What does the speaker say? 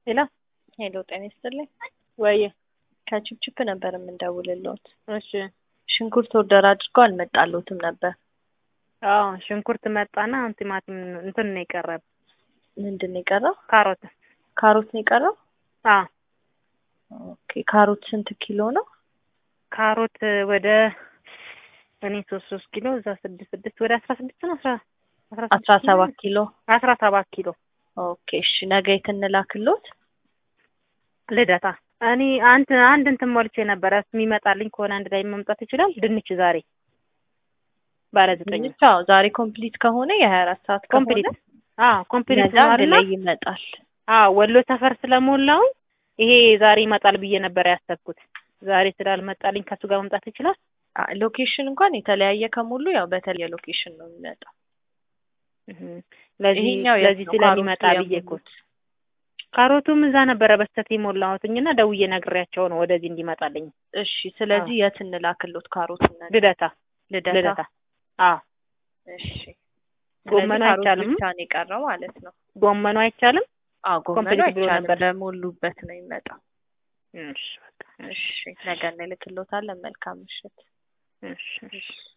ሄሎ ሄሎ ጤና ይስጥልኝ። ወይ ከችፕችፕ ነበር የምንደውልልዎት። እሺ ሽንኩርት ኦርደር አድርገው አልመጣልዎትም ነበር። አዎ ሽንኩርት መጣና አሁን ቲማቲም እንትን ነው የቀረብ ምንድን ነው የቀረው? ካሮት ካሮት ነው የቀረው። አዎ ኦኬ ካሮት ስንት ኪሎ ነው? ካሮት ወደ እኔ ሶስት ሶስት ኪሎ እዛ ስድስት ስድስት ወደ አስራ ስድስት ነው አስራ አስራ ሰባት ኪሎ አስራ ሰባት ኪሎ ኦኬ እሺ ነገ የት እንላክልዎት? ልደታ እኔ አንድ አንድ እንትን ሞልቼ ነበረ የሚመጣልኝ ከሆነ አንድ ላይ መምጣት ይችላል። ድንች ዛሬ ባለ ዘጠኝ ድንች አዎ ዛሬ ኮምፕሊት ከሆነ የሀያ አራት ሰዓት ኮምፕሊት ከሆነ አዎ ኮምፕሊት ነገ አንድ ላይ ይመጣል። አዎ ወሎ ሰፈር ስለሞላው ይሄ ዛሬ ይመጣል ብዬ ነበር ያሰብኩት። ዛሬ ስላልመጣልኝ ከሱ ጋር መምጣት ይችላል። አ- ሎኬሽን እንኳን የተለያየ ከሙሉ ያው በተለየ ሎኬሽን ነው የሚመጣው። እህ ለዚህ ይሄኛው የት ለዚህ ነው? ስለሚመጣ ካሮቱ ብዬ እኮ የሞሉት? ካሮቱም እዛ ነበረ በስተት የሞላሁትኝና ደውዬ ነግሬያቸው ነው ወደዚህ እንዲመጣልኝ። እሺ ስለዚህ የት እንላክልዎት? ካሮቱን ነገ ልደታ ልደታ። ልደታ አዎ እሺ ጎመኑ ስለዚህ ካሮት አይቻልም? ብቻ ነው የቀረው ማለት ነው። ጎመኑ አይቻልም። አዎ ጎመኑ ኮምፕሊት ብሎ አይቻልም ነበር። ለሞሉበት ነው የሚመጣው። እሺ በቃ እሺ ነገ እንልክልዎታለን። መልካም ምሽት። እሺ እሺ